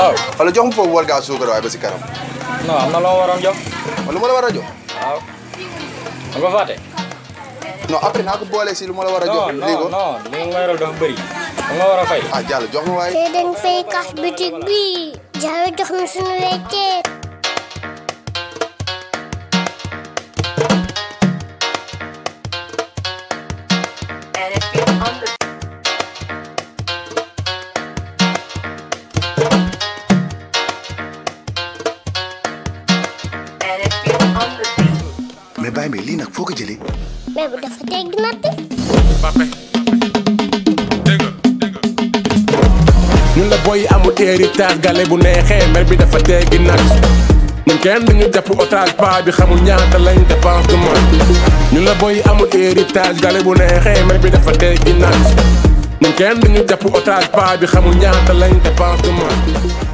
waaw wala jox ma foofu war gaa suukar waaye ba si kanam non am na loo ma waroon jox wala lu ma la war a jox waaw da nga fàtte non après naa ko boole si lu ma la war a jox non lii ko non non li nga ma yoral dafa bëri da nga war a fay ah Diallo jox ma waaye te dañ fay kas bitig bi Diallo jox na suñu weccet And if you're on the And if you're on the beat, mais bàyyi mais lii nag foo ko jëlee mais bu dafa tegg natt ñun la boy amul héritage gale bu neexee mer bi dafa teggi nag ñun kenn duñu jàpp otage pa bi xamul ñaata lañ dépense du mois ñun la boy amul héritage gale bu neexee mer bi dafa teggi nag ñun kenn duñu jàpp otage pa bi xamul ñaata lañ dépense du mois